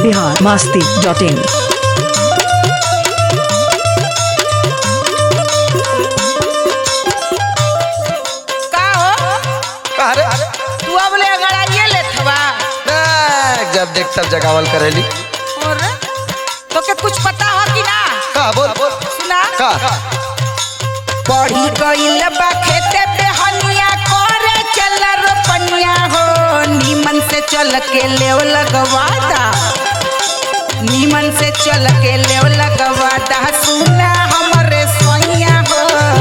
Bihar Masti dot in का हो अरे तू अब ले गड़ाइए ले थवा मैं जब देख तब जगावल करेली और तो के कुछ पता हो कि ना का बोल बोल सुना का पढ़ी गइल बा खेते पे हनिया करे चल रोपनिया हो नीमन से चल के लेव लगवाता नीमन से चल के लेव लगवाता सुना हमरे सोइया हो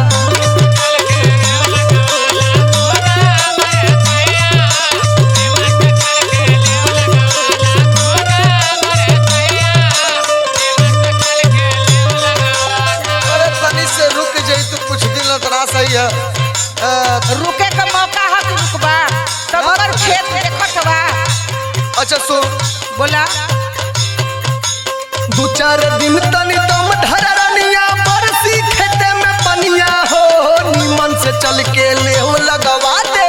अरे तनी से रुक जाई तू कुछ दिन ला तना सही है अ, रुके का मौका है कि रुकबा तब पर खेत देखत बा अच्छा सुन बोला दू चार दिन तनी तुम ढरनिया बरसी खेते में पनिया हो नीमन से चल के ले हो लगवा दे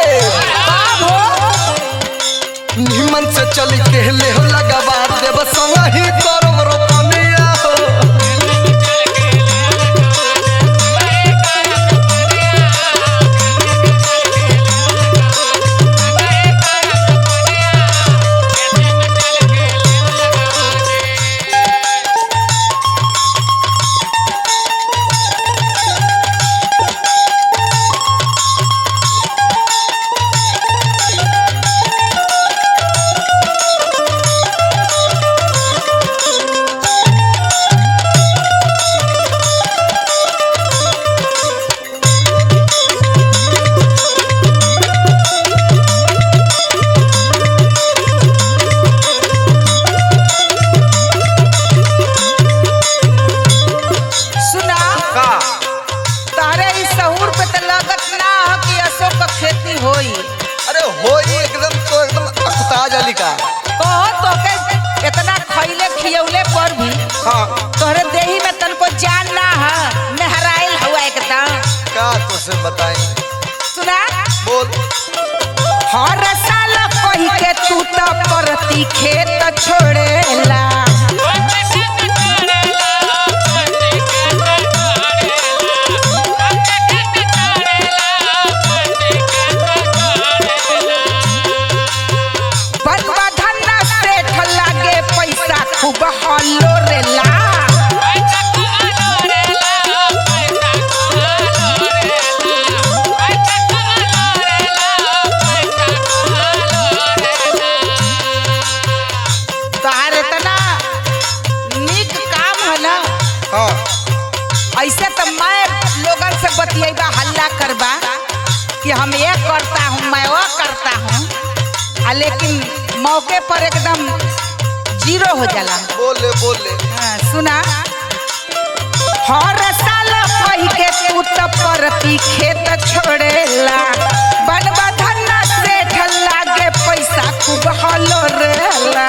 नीमन से चल के ले हो लगवा दे बस वही करम रोपनिया हो सुना का तारे इस सहूर पे तो लागत ना हो कि अशोक का खेती होई अरे होई एकदम तो एकदम अकुता जाली का कहो तो के इतना खइले खियौले पर भी हाँ तोहरे देही में तनको जान ना है मेहराइल हुआ एकदम क्या तुझसे बताएं सुना बोल हर साल कही के तू तो परती खेत छोड़ेला बरबा धन्ना सेठ लागे पैसा खूब हल्लो रेला तार इतना निक काम है ना हाँ ऐसे तो मैं लोगन से बतिएबा हल्ला करबा कि हम ये करता हूँ मैं वो करता हूँ आ लेकिन मौके पर एकदम जीरो हो जाला बोले बोले हाँ, सुना हर साल कही के तू तो परती खेत छोड़ेला बनबा धन्ना सेठ लागे पैसा खूब हलो रेला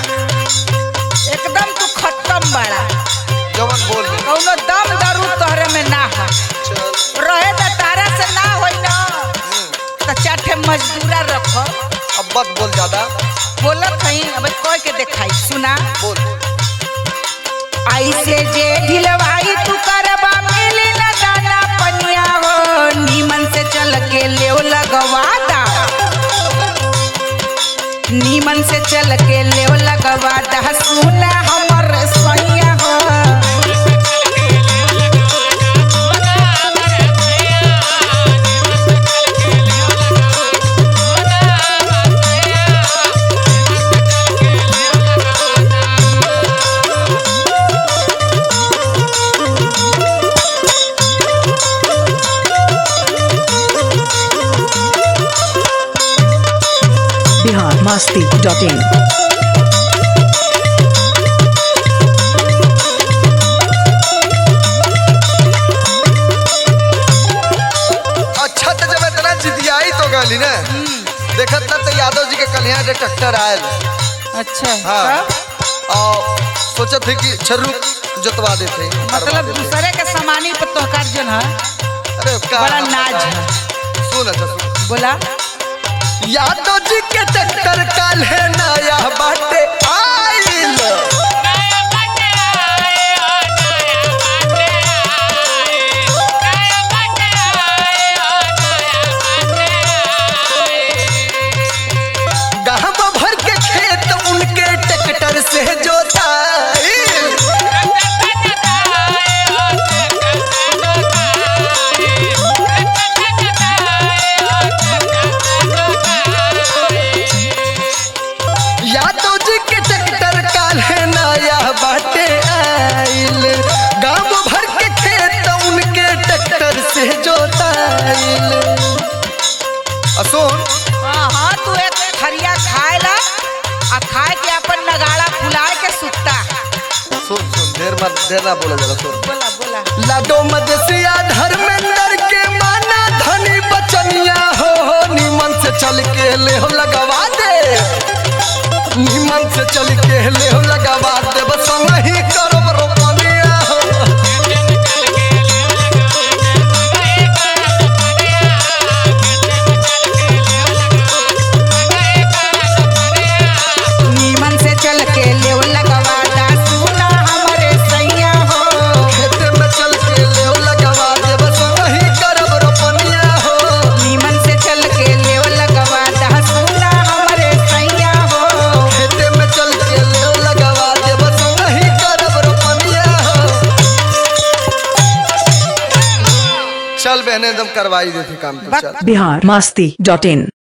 एकदम तू खत्म बड़ा जवन बोल ले कौनो दम दारू तोहरे में ना हो चल रहे तो तारा से ना होई ना तो चाठे मजदूरा रखो अब मत बोल ज्यादा बोलत हई अब कह के देखाई सुना बोल ऐसे जे ढिलवाई तू करबा मिली न दाना पनिया हो नीमन से चल के लेव लगवादा नीमन से चल के लेव लगवादा सुना हमर सैया हो बिहार मस्ती डॉट इन अच्छा तो जब इतना जिदियाई तो गली ना देखत ना तो यादव जी के कल यहाँ ट्रैक्टर आयल अच्छा हाँ तब? और सोचत थे कि छर्रू जोतवा देते मतलब दूसरे के सामानी पर तोहकार जन है अरे का बड़ा नाज है सुन अच्छा सुन बोला यादव जी के ट्रैक्टर काल है नया बाटे आइल आ खाए के अपन नगाड़ा फुलाए के सुत्ता सुन सुन ढेर मत ढेर ना बोला जरा सुन बोला बोला लाडो मदेसिया धर्मेंद्र के माना धनी बचनिया हो हो नीमन से चल के ले हो लगवा दे नीमन से चल के ले हो लगवा दे बस वही करब रोपनिया हो नीमन से चल के लेव लगवाता सुना हमरे सैया हो खेते में चल के ले हो लगवा दे बस वही करब रोपनिया हो नीमन से चल के लेव लगवाता सुना हमरे सैया हो खेते में चल के ले हो लगवा दे बस वही करब रोपनिया हो चल बहने एकदम करवाई देती काम तो चल बिहार मस्ती डॉट इन